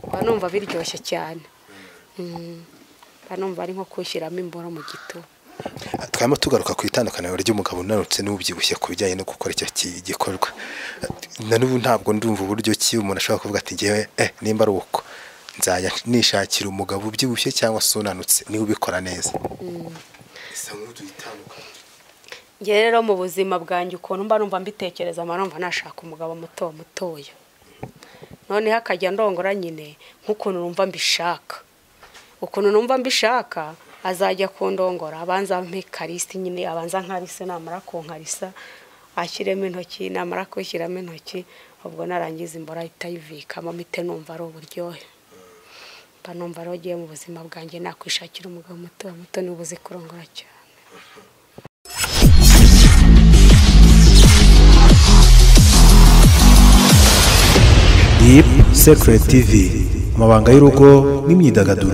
mba numva biryoshye cyane mba numva ari nko kushyiramo imboro mu gito twaba tugaruka ku itandukaniro ry'umugabo unanutse n'ubyibushye ku bijyanye no gukora icyo ki- gikorwa na n'ubu ntabwo ndumva uburyo ki umuntu ashobora kuvuga ati ngewe eh, nimba ari uko nzajya nishakira umugabo ubyibushye cyangwa se unanutse niwe ubikora neza isa nk'utuyitandukanye ngewe rero mu buzima bwanjye ukuntu mba numva mbitekereza mba numva nashaka umugabo muto mutoya noneho akajya ndongora nyine nk'ukuntu numva mbishaka ukuntu numva mbishaka azajya kundongora abanza ampe karisi nyine abanza nkarise namara kunkarisa ashyiremo intoki namara kwishyiramo intoki ubwo narangiza imboro ahita ayivikamo mpite numva ari uburyohe mba numva rero ugiye mu buzima bwanjye nakwishakira umugabo muto muto niba uzi kurongora cyane Deep Secret TV amabanga y'urugo n'imyidagaduro